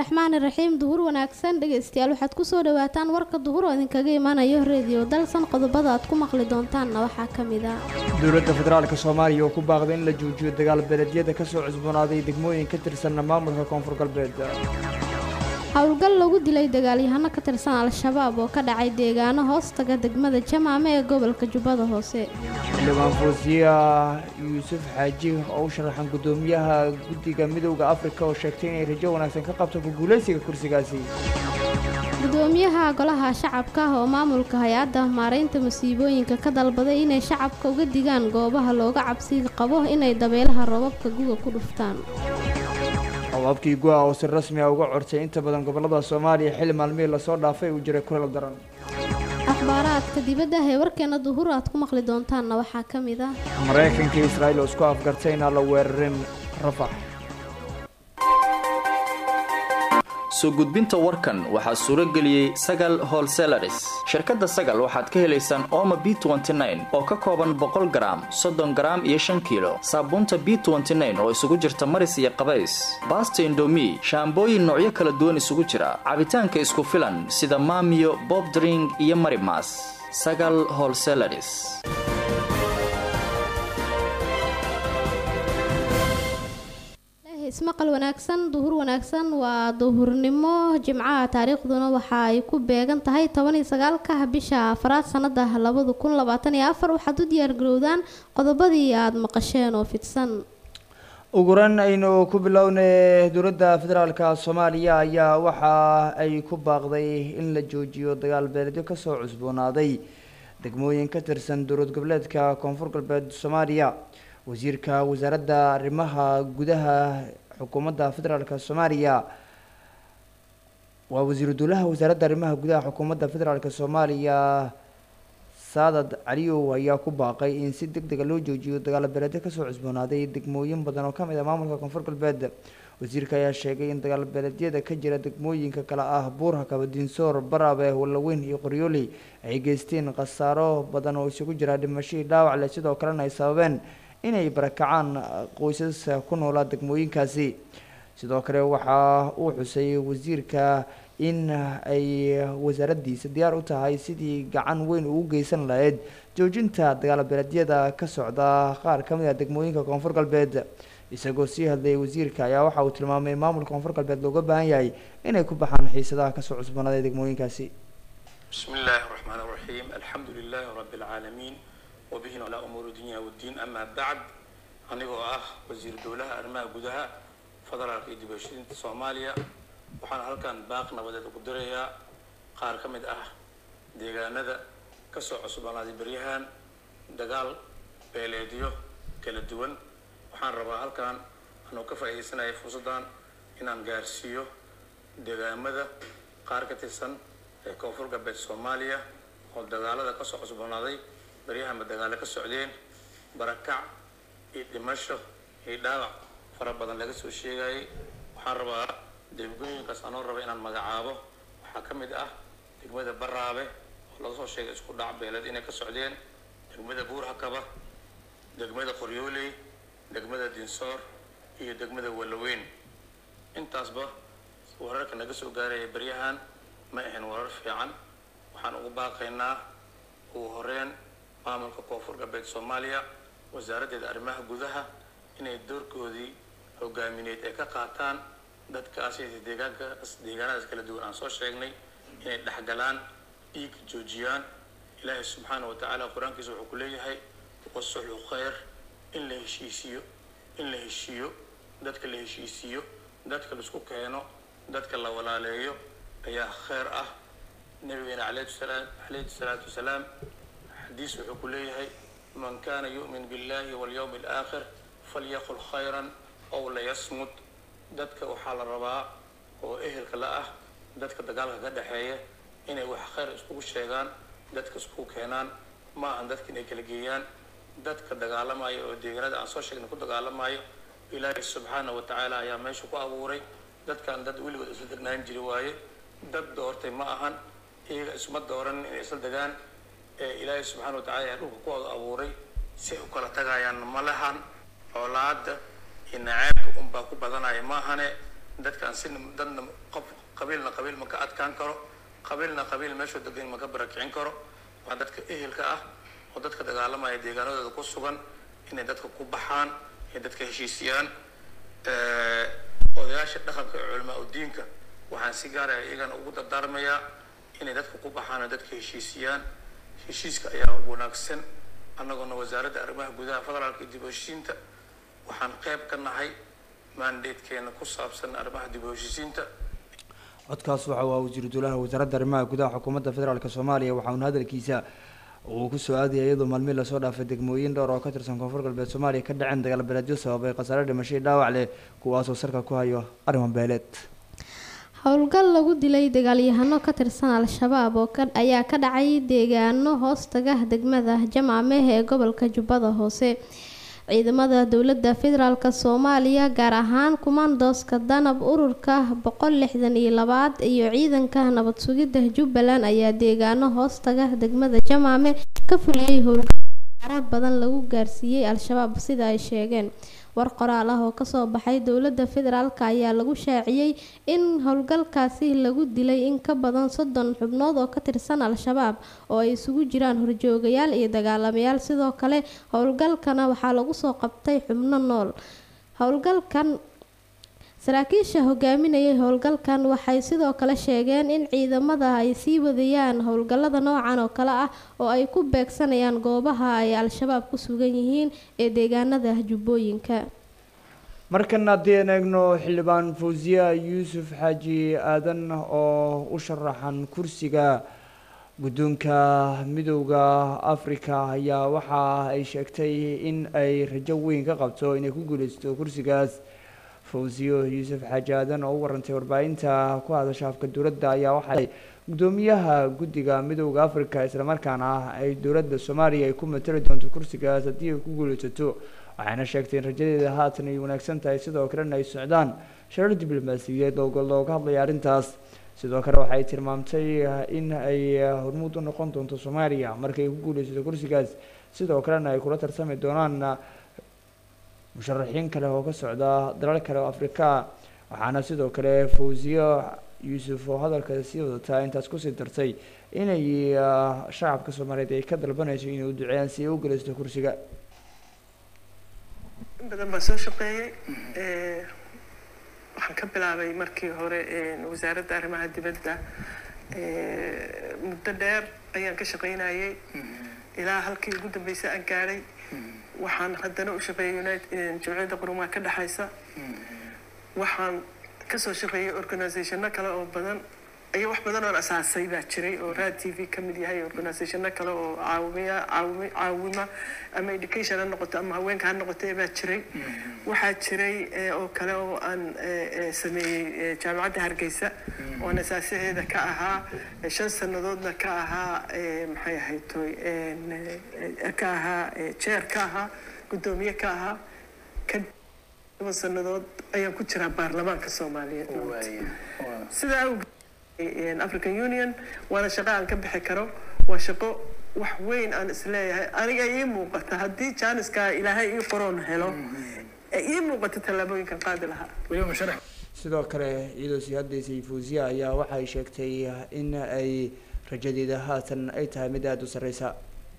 raxmaani raxiim duhur wanaagsan dhegaystayaal waxaad kusoo dhawaataan warka duhur oo idinkaga imanayo reediyo dalsan qodobada aad ku maqli doontaanna waxaa ka mid a dowladda federaalka soomaaliya oo ku baaqday in la joojiyo dagaal beeledyada ka soo cusboonaaday degmooyin ka tirsanna maamulka koonfur galbeed howlgal lagu dilay dagaalyahano ka tirsan al-shabaab oo ka dhacay deegaano hoostaga degmada jamaame ee gobolka jubbada hoose xildhibaan foosiya yuusuf xaaji oo u sharaxan guddoomiyaha guddiga midowda afrika oo sheegtay inay rajo wanaagsan ka qabto ku guulaysiga kursigaasi gudoomiyaha golaha shacabka ah oo maamulka hay-adda maaraynta masiibooyinka ka dalbaday inay shacabka uga digaan goobaha looga cabsi qabo inay dabeelaha roobabka guga ku dhuftaan abaabkii gu-a oo si rasmi ah uga codsay inta badan gobollada soomaaliya xilli maalmihii lasoo dhaafay uu jiray kulal daran akhbaaraadka dibadda ee warkeena duhur aad ku maqli doontaanna waxaa ka mid ah maraykanka iyo israa'iil oo isku afgartay inaan la weerarin rafax soo gudbinta warkan waxaa suuro geliyey sagal holselaris shirkadda sagal waxaad ka helaysaan ooma b oo ka kooban boqol garaam soddon garaam iyo shan kiilo saabuunta b oo isugu jirta maris iyo qabays baasta indomi shaambooyin noocyo kala duwan isugu jira cabitaanka isku filan sida maamiyo bobdring iyo marimas sagal holselaris ismaqal wanaagsan duhur wanaagsan waa duhurnimo jimcaha taariikhduna waxa ay ku beegan tahay toban iyo sagaalka bisha afraad sanada labada kun labaatan iyo afar waxaad u diyaargarowdaan qodobadii aada maqasheen oo fidsan uguran aynu ku bilownay dowladda federaalka soomaaliya ayaa waxa ay ku baaqday in la joojiyo dagaal beeledyo kasoo cusboonaaday degmooyin ka tirsan dowlad goboleedka koonfur galbeed soomaaliya wasiirka wasaaradda arrimaha gudaha xukuumadda federaalka soomaaliya waa wasiiru dowlaha wasaaradda arrimaha gudaha xukuumadda federaalka soomaaliya saadad caliyow ayaa ku baaqay in si deg dega loo joojiyo dagaal beeleedyo kasoo cusboonaaday degmooyin badan oo kamid ah maamulka koonfur galbeed wasiirka ayaa sheegay in dagaal beeleedyada ka jira degmooyinka kale ah buurha kabadiinsoor barabe wallaweyn iyo qoryooley ay geysteen khasaaro badan oo isugu jira dhimashadii dhaawac leh sidoo kalena ay sababeen inay barakacaan qoysas ku noolaa degmooyinkaasi sidoo kale waxa uu xusay wasiirka in ay wasaaraddiisa diyaar u tahay sidii gacan weyn ugu geysan lahayd joojinta dagaal beeleedyada ka socda qaar ka mid ah degmooyinka koonfur galbeed isagoo sii hadlayay wasiirka ayaa waxa uu tilmaamay in maamulka koonfur galbeed looga baahan yahay inay ku baxaan xiisadaha kasoo cusboonaaday degmooyinkaasi bismi illaahi raxmaan raxiim alxamdu lilaahi rabbi alcaalamiin wbihi calaa umuuri dunya wddiin amaa bacd anigoo ah wasiiru dowlaha arrimaha gudaha federaalka iyo dibashadiinta soomaaliya waxaana halkan baaq nabadeed ugu dirayaa qaar ka mid ah deegaanada kasoo cusboonaaday beryahan dagaal beeleedyo kala duwan waxaan rabaa halkan anoo ka faa'iidaysanaya fursaddan inaan gaarsiiyo deegaamada qaar ka tirsan ee koonfur galbeed soomaaliya oo dagaalada kasoo cusboonaaday baryahanba dagaalo ka socdeen barakac iyo dhimasho iyo dhaawac fara badan laga soo sheegayay waxaan rabaa degmooyinkaas anoo raba inaan magacaabo waxaa ka mid ah degmada baraabe oo laga soo sheegay isku dhac beeleed inay ka socdeen degmada buurhakaba degmada qoryooley degmada dinsoor iyo degmada wallaweyn intaasba wararka naga soo gaaraya baryahan ma ahayn warar fiican waxaan ugu baaqaynaa ugu horeyn maamulka koonfur galbeed soomaaliya wasaaraddeeda arrimaha gudaha inay doorkoodii hogaamineed ay ka qaataan dadkaas deegaankaas deegaanadaas kala duwan aan soo sheegnay inay dhexgalaan dhiig joojiyaan ilaahay subxaana wa tacaala qur-aankiisa wuxuu ku leeyahay wasuxu khayr in la heshiisiyo in la heshiiyo dadka la heshiisiiyo dadka laisku keeno dadka la walaaleeyo ayaa khayr ah nabigeena calayhi salaatu wasalaam xadiis wuxuu ku leeyahay man kana yu'min billahi walyawmi alaakhir falyaqul khayran ow layasmut dadka waxaa la rabaa oo ehelka la ah dadka dagaalka ka dhexeeya inay wax khayr iskugu sheegaan dadka iskugu keenaan ma ahan dadka inay kala geeyaan dadka dagaalamaya oo deegaanada aan soo sheegnay ku dagaalamayo ilaahay subxaana wa tacaala ayaa meesha ku abuuray dadkan dad weligood isla degnaan jiri waaye dad doortay ma ahan iyaga isma dooran inay isla degaan ee ilaahay subxaana wa tacala ayaa dhulka ku wada abuuray si u kala tagayaan ma lahan xoolaada iyo naceebka unbaa ku badanaya maahane dadkaan si dadna qof qabiilna qabiil ma ka adkaan karo qabiilna qabiil meeshuu degan ma ka barakicin karo waa dadka ehelka ah oo dadka dagaalamaya deegaanadooda ku sugan inay dadka ku baxaan inay dadka heshiisiyaan odayaasha dhaqanka ee culamaa udiinka waxaan si gaaraya iyagana ugu dardaarmayaa inay dadka ku baxaan oo dadka heshiisiyaan heshiiska ayaa wanaagsan annagoona wasaaradda arrimaha gudaha federaalka iyo dib u heshiisiinta waxaan qayb ka nahay mandatekeena ku saabsan arrimaha dib u heshiisiinta codkaas waxa waa wasiiru dowlaha wasaaradda arrimaha gudaha xukuumadda federaalk soomaaliya waxauna hadalkiisa uu kusoo aadaya iyadoo maalmihi lasoo dhaafay degmooyin dhowr oo ka tirsan koonfur galbeed soomaaliya ka dhaceen dagaal beeleedyo sababay khasaare dhimashay dhaawac leh kuwaasoo sarka ku hayo arrimo beeleed howlgal lagu dilay dagaalyahano ka tirsan al-shabaab oo ayaa ka dhacay deegaano hoostaga degmada jamaameh ee gobolka jubbada hoose ciidamada dowladda federaalk soomaaliya gaar ahaan kumaandooska danab ururka boqol lixdan iyo labaad iyo ciidanka nabad sugidda jubbaland ayaa deegaano hoostaga degmada jamaame ka fuliyey howlgal badan lagu gaarsiiyey al-shabaab sida ay sheegeen war qoraal ah oo kasoo baxay dowladda federaalk ayaa lagu shaaciyey in howlgalkaasi lagu dilay in ka badan soddon xubnood oo ka tirsan al-shabaab oo ay isugu jiraan horjoogayaal iyo dagaalamayaal sidoo kale howlgalkana waxaa lagu soo qabtay xubno nool howlgalkan saraakiisha hogaaminayay howlgalkan waxay sidoo kale sheegeen in ciidamada ay sii wadayaan howlgallada noocan oo kale ah oo ay ku beegsanayaan goobaha ay al-shabaab ku sugan yihiin ee deegaanada jubbooyinka markan haddii aan eegno xildhibaan fawsiya yuusuf xaaji aadan oo u sharaxan kursiga guddoonka midowda africa ayaa waxa ay sheegtay in ay rajo weyn ka qabto inay ku guuleysto kursigaas fawsiyo yuusuf xaaji aadan oo u warantay warbaahinta ku hadasha afka dowladda ayaa waxay guddoomiyaha guddiga midowda africa islamarkaana ay dowladda soomaaliya ay ku matali doonto kursigaas haddii ay ku guuleysato waxayna sheegtay in rajadeeda haatan ay wanaagsan tahay sidoo kalena ay socdaan sharar diblomaasiyadeed oo looga hadlaya arrintaas sidoo kale waxay tilmaamtay in ay hormuud u noqon doonto soomaaliya markay ku guuleysato kursigaas sidoo kalena ay kula tarsami doonaan musharaxiin kale oo ka socda dalal kale oo afrika waxaana sidoo kale fawsiyo yuusuf oo hadalka sii wadataa intaas kusii dartay inay shacabka soomaaliyeed ay ka dalbanayso inay u duceeyaan si ay u guuleysato kursiga in badan baa soo shaqeeyey waxaan ka bilaabay markii hore wasaaradda arrimaha dibadda muddo dheer ayaan ka shaqaynayay ilaa halkii ugu dambeysay aan gaadhay waxaan haddana u shaqeeyay united jamciyadda qurumaha ka dhexaysa waxaan kasoo shaqeeyay organizationno kale oo badan iyo wax badan oon asaasay baa jiray oo raad t v ka mid yahay organizationno kale oo caawiya caawimi caawima ama education ha noqoto ama haweenka ha noqoto baa jiray waxaa jiray oo kale oo aan sameeyey jaamacadda hargeysa oon asaasaheeda ka ahaa shan sannadoodna ka ahaa maxay ahayd toy ka ahaa jeer ka ahaa guddoomiye ka ahaa kadib sannadood ayaan ku jiraa baarlamaanka soomaaliyeed sidaa awgeed african union waana shaqo aan ka bixi karo waa shaqo wax weyn aan isleeyahay aniga ii muuqata haddii jaaniskaa ilaahay ii qoroon helo ee ii muuqata tallaabooyinkan qaadi lahaa sidoo kale iyadoo sii haddaysay fawsiya ayaa waxay sheegtay in ay rajadeeda haatan ay tahay mid aada u sarreysa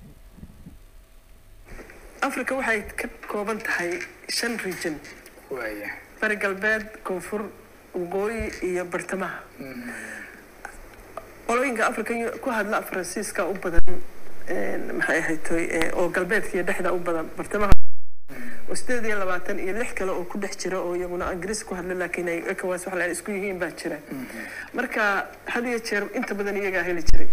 africa waxay ka kooban tahay shan region bari galbeed koonfur waqooyi iyo bartamaha qolooyinka africa ku hadla faransiiska u badan maxay ahayd toy oo galbeedka iyo dhexda u badan bartamaha oo sideed iyo labaatan iyo lix kale oo ku dhex jira oo iyaguna ingiriis ku hadla laakiin ay ecowas wax laan isku yihiin baa jira marka had iyo jeer inta badan iyagaa heli jiray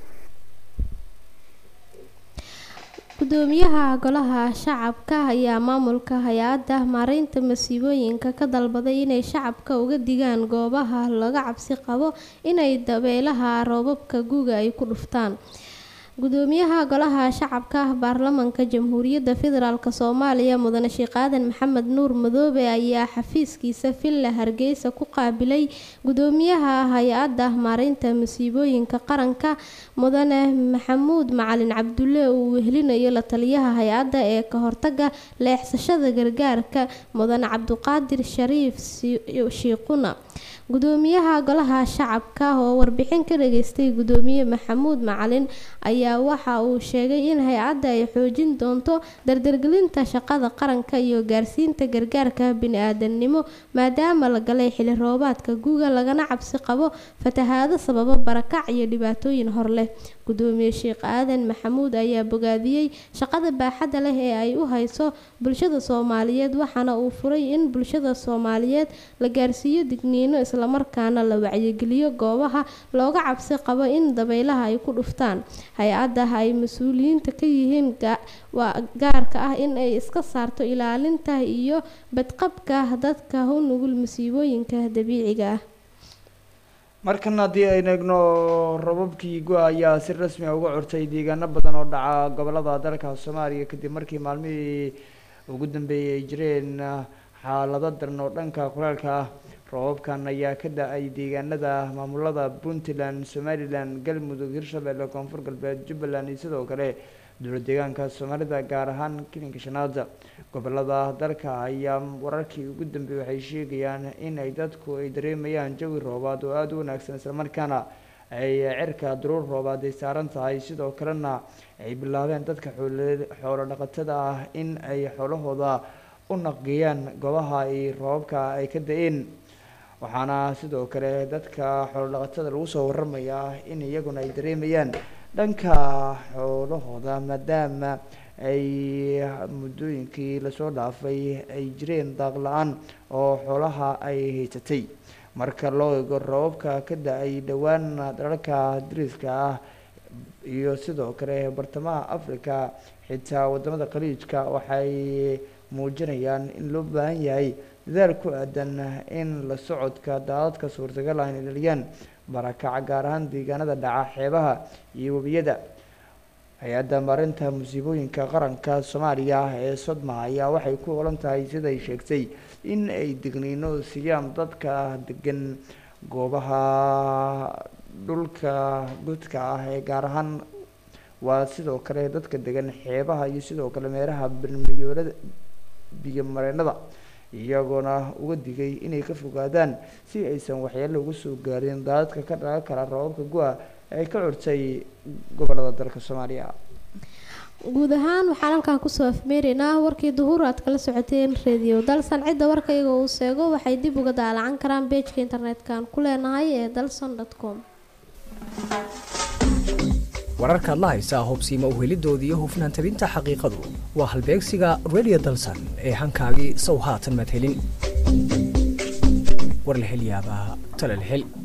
gudoomiyaha golaha shacabka ayaa maamulka hay-adda maareynta masiibooyinka ka dalbaday inay shacabka uga digaan goobaha laga cabsi qabo inay dabeelaha roobabka guga ay ku dhuftaan gudoomiyaha golaha shacabka baarlamanka jamhuuriyadda federaalk soomaaliya mudane sheekh aadan maxamed nuur madoobe ayaa xafiiskiisa villa hargeysa ku qaabilay gudoomiyaha hay-adda maareynta masiibooyinka qaranka mudane maxamuud macalin cabdulle uu wehelinayo la taliyaha hay-adda ee ka hortaga leexsashada gargaarka mudane cabduqaadir shariif shiiquna gudoomiyaha golaha shacabka oo warbixin ka dhageystay gudoomiye maxamuud macalin ayaa waxa uu sheegay in hay-adda ay xoojin doonto dardargelinta shaqada qaranka iyo gaarsiinta gargaarka bini-aadamnimo maadaama la galay xili roobaadka guga lagana cabsi qabo fatahaado sababo barakac iyo dhibaatooyin hor leh gudoomiye sheekh aadan maxamuud ayaa bogaadiyey shaqada baaxadda leh ee ay u hayso bulshada soomaaliyeed waxaana uu furay in bulshada soomaaliyeed la gaarsiiyo digniino islamarkaana la wacyigeliyo goobaha looga cabsi qabo in dabaylaha ay ku dhuftaan hay-adda ay mas-uuliyiinta ka yihiin gaarka ah in ay iska saarto ilaalinta iyo badqabka dadka u nugul masiibooyinka dabiiciga ah markan haddii aynu eegno rababkii go- ayaa si rasmi a uga curtay deegaano badan oo dhaca gobolada dalka soomaaliya kadib markii maalmihii ugu dambeeyay ay jireen xaalado daran oo dhanka kulaalka ah roobabkan ayaa ka da-ay deegaanada maamulada puntland somalilan galmudug hirshabelle koonfur galbeed jubbaland iyo sidoo kale dowlad deegaanka soomaalida gaar ahaan kilinka shanaada gobolada dalka ayaa wararkii ugu dambeeyay waxay sheegayaan in ay dadku ay dareemayaan jawi roobaad oo aada u wanaagsan islamarkaana ay cirka duruur roobaad ay saaran tahay sidoo kalena ay bilaabeen dadka xoolo dhaqatada ah in ay xoolahooda u naqgeeyaan goobaha ay roobabka ay ka da-een waxaana sidoo kale dadka xoolo dhaqatada lagu soo waramayaa in iyaguna ay dareemayaan dhanka xoolahooda maadaama ay muddooyinkii lasoo dhaafay ay jireen daaq la-aan oo xoolaha ay haysatay marka loo eego roobabka ka da-ay dhowaan dalalka dariska ah iyo sidoo kale bartamaha africa xitaa wadamada khaliijka waxay muujinayaan in loo baahan yahay dadaal ku aadan in la socodka daadadka suurtagal ah inay dhaliyaan barakaca gaar ahaan deegaanada dhaca xeebaha iyo webiyada hay-adda maarinta musiibooyinka qaranka soomaaliya ee sodma ayaa waxay ku olan tahay siday sheegtay in ay digniino siiyaan dadka degan goobaha dhulka gudka ah ee gaar ahaan waa sidoo kale dadka degan xeebaha iyo sidoo kale meelaha bilmiyoolada biyomareenada iyagoona uga digay inay ka fogaadaan si aysan waxyaalo uga soo gaarin daadadka ka dhalan kara roobabka go-a ay ka curtay gobolada dalka soomaaliya guud ahaan waxaan halkan kusoo afmeeraynaa warkii duhur aad kala socoteen radio dalsan cidda warka iyaga uu seego waxay dib uga daalacan karaan beejka internet-kan ku leenahay ee dalson com wararkaad la haysaa hubsiima uhelidooda iyo hufnaan tabinta xaqiiqadu waa halbeegsiga radio dalsan ee hankaagii sow haatan madhelin war la hel yaabaa tala la hel